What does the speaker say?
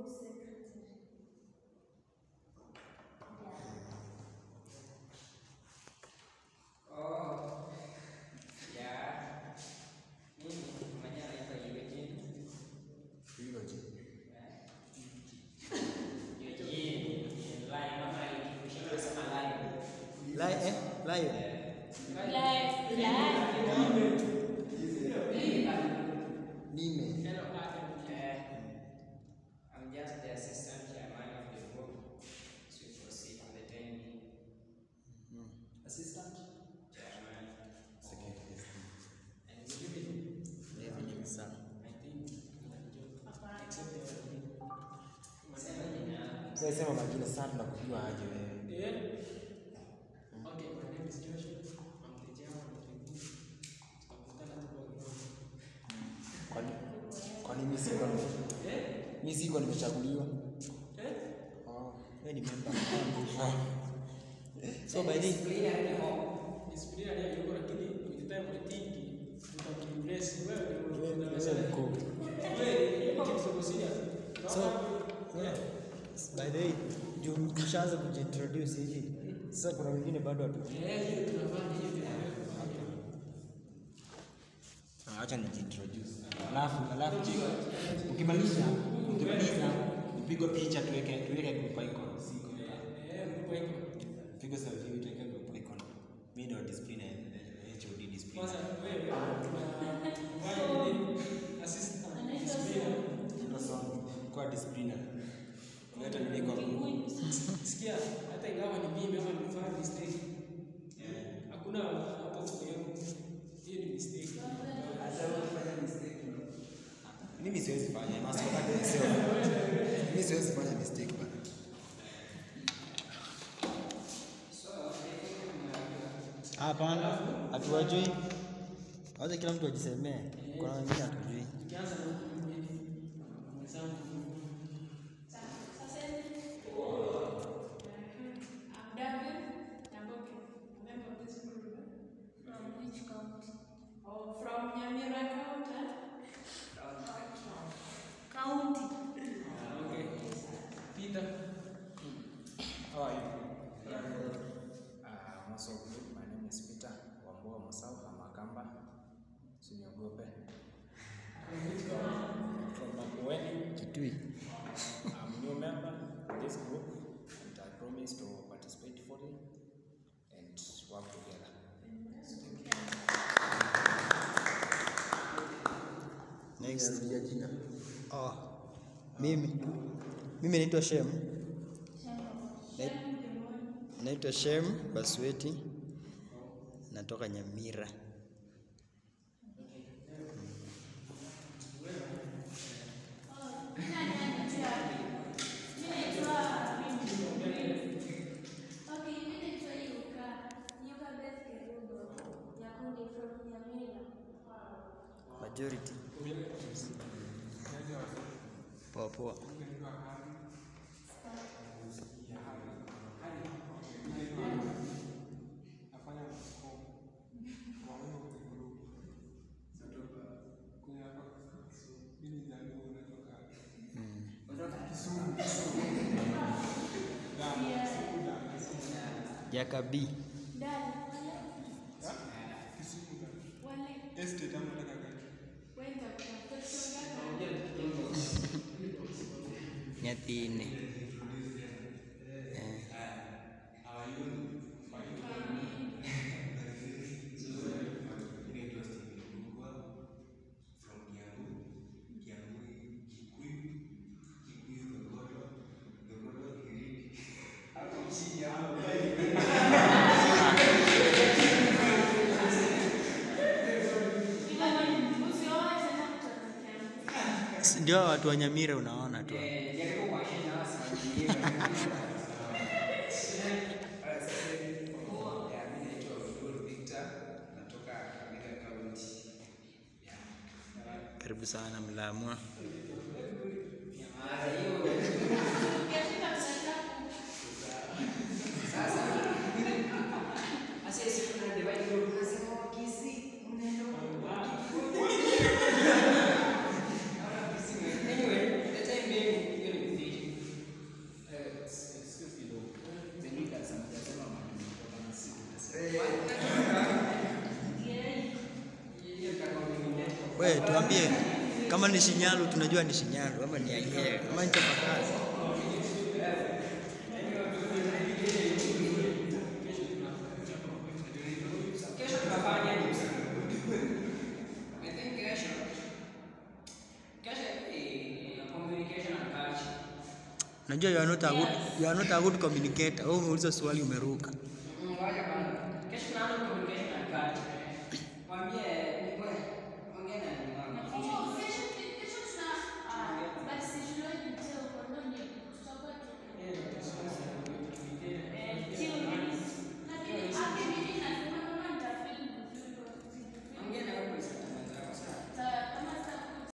Oh, ya. Mimi mwenyewe naitwa Eugene. Eugene. Lai mama alikufundisha kusema lai. Lai, eh? Lion. Nime. Eh, I'm just the assistant chairman of the group. So we proceed with the time being. Assistant. Chairman. Secretary. And you will Evening, sir. sema jina. Sasa sema majina sana tunakujua aje wewe. Kwani kwani mimi siko mimi siko nimechaguliwa. Oh, wewe ni member. So by the Clear ni home. So, yeah. By the way, juu mshaanza kujintroduce hivi. Sasa kuna wengine bado hatu. Ah, Acha nijintroduce. Alafu alafu chika. Ukimaliza, ukimaliza upigwe picha tuweke tuweke group icon. Siko. Piga selfie tuweke group icon. Mimi ndio discipline eh, HOD discipline. Ndio song kwa discipline. Leta nini kwa group. Sikia, hata ingawa ni mimi ama nimefanya mistake, hakuna hapo sehemu. Hiyo ni mistake. Mimi siwezi fanya, must correct myself. Mimi siwezi fanya mistake bana. Hapana, hatuwajui. Wacha kila mtu ajisemee. Kuna wengine hatujui. Ukianza na mwenzangu Okay. Peter. How are you? Uh, most of you, my name is Peter Wambua Musau Hamakamba. Usiniogope. From Makueni. Kitui. I'm a new member of this group and I promise to participate fully and work together. Next. Oh. Mimi. Mimi naitwa Shem. Nait- Naitwa Shem Basweti. Natoka Nyamira. Majority. Poa poa. Jakabi. Nyathine. Eh. Si Ndio watu wa Nyamira unaona tu. hapo. Eh, jaribu kuwashinda hawa siwaingie. Yeah, mimi naitwa Abdul Victor, natoka Kakamega County. Karibu sana Mlamwa. Mara hiyo. Sasa. Sasa hizi kuna divide group nasema wakisi mnaenda huko. Anyway, the time being, hiyo ni tuambie kama ni Shinyalu tunajua ni Shinyalu ama ni Agere ama ni Chapakazi. Kesho tunafanya nini? I think kesho kesho ni communication and culture. Najua you are not a good, you are not a good communicator. Wewe umeuliza swali umeruka. Mm, Ngoja